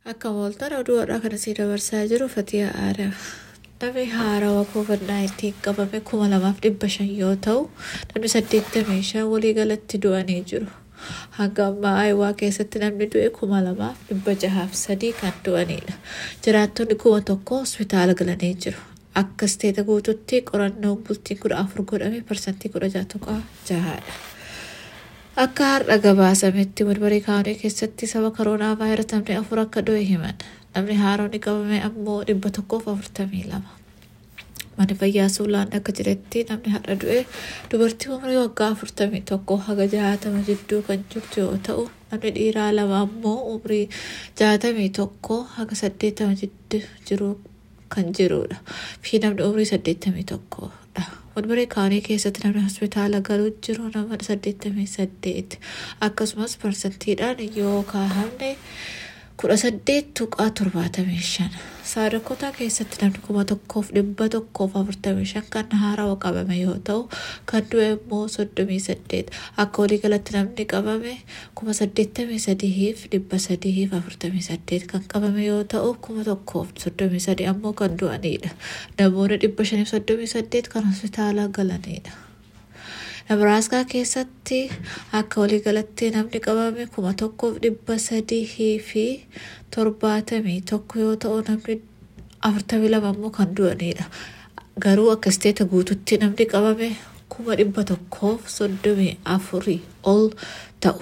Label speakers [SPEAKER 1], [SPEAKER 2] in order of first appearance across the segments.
[SPEAKER 1] Akka mooltan oduu har'aa kana sii dabarsaa jiru Fatiyaa Aadam. Namni haarawaa COVID-19 qabame kuma lamaaf dhibba shan yoo ta'u, namni saddeettamii shan waliigalatti du'anii jiru. Hanga ammaa Ayiwaa keessatti namni du'e kuma lamaaf dhibba jahaaf sadii kan du'anidha. Jiraattonni kuma tokko hospitaala galanii jiru. Akka isteeta guututti qorannoon bultiin kudha afur godhame parsantii kudha jaha tuqaa jahaadha. Akka har'a gabaasametti walbarii kaawunii keessatti saba koronaa vaayirasii namni afur akka du'e himan. Namni haaronni qabame ammoo dhibba tokkoof afurtamii lama. Mana fayyaa suulaan akka jiretti namni har'a du'e dubartii umrii waggaa afurtamii tokko haga jahatama jidduu kan jirtu yoo ta'u namni dhiiraa lama ammoo umrii jahatamii tokko haga saddeettama jidduu jiru kan jirudha. Fi namni umrii saddeettamii tokkodha. Walbaree kaanii keessatti namni hospitaala galuu jiru nama saddeettamii saddeet akkasumas parsantiidhaan yoo kaahamne kudha saddeet tuqaa torbaatamii shan saadakotaa keessatti namni kuma tokkoof dhibba tokkoof afurtamii shan kan haarawa qabame yoo ta'u kan du'e immoo soddomii saddeet akka waliigalatti namni qabame kuma saddeettamii sadiif dhibba sadiif afurtamii saddeet kan qabame yoo ta'u kuma tokkoof soddomii sadii ammoo kan du'anidha namoonni dhibba shaniif soddomii saddeet kan hospitaala galanidha. Nabaraaskaa keessatti akka waliigalatti namni qabame kuma tokkoof dhibba sadii fi torbaatamii tokko yoo ta'u namni afurtamii lama immoo kan du'anidha. Garuu akka isteeta guututti namni qabame kuma dhibba tokkoof soddomii afurii ol ta'u.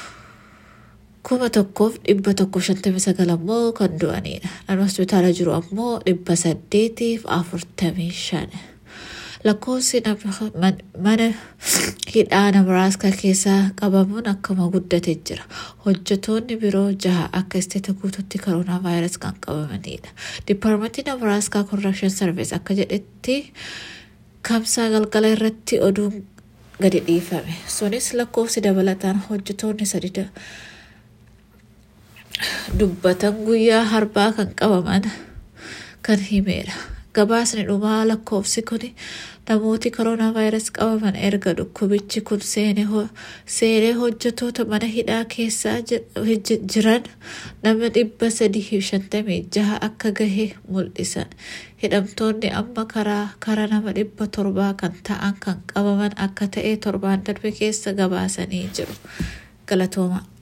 [SPEAKER 1] Kuma tokkoof dhibba tokko shantamii sagal ammoo kan du'anidha. Namni hospitaala jiru ammoo dhibba saddeetiif afurtamii shan. lakkoofsi mana hidhaa nabaraaskaa keessaa qabamuun akkuma guddate jira. Hojjetoonni biroo jaha akka isteeta guututti koronaa vaayirasii kan qabamanidha. Dipaarmentii nabaraaskaa korrekshin sarviis akka jedhetti kamsaa galgala irratti oduun gadi dhiifame. Sunis lakkoofsi dabalataan hojjetoonni sadi dubbatan guyyaa harbaa kan qabaman kan himeera. Gabaasni dhumaa lakkoofsi kun namooti koronaa vaayirasii qabaman erga dhukkubichi kun seenee hojjetoota mana hidhaa keessaa jiran nama dhibba sadii shantamii jaha akka gahe mul'isan. Hidhamtoonni amma karaa kara nama dhibba torbaa kan ta'an kan qabaman akka ta'e torbaan darbe keessa gabaasanii jiru. Galatooma.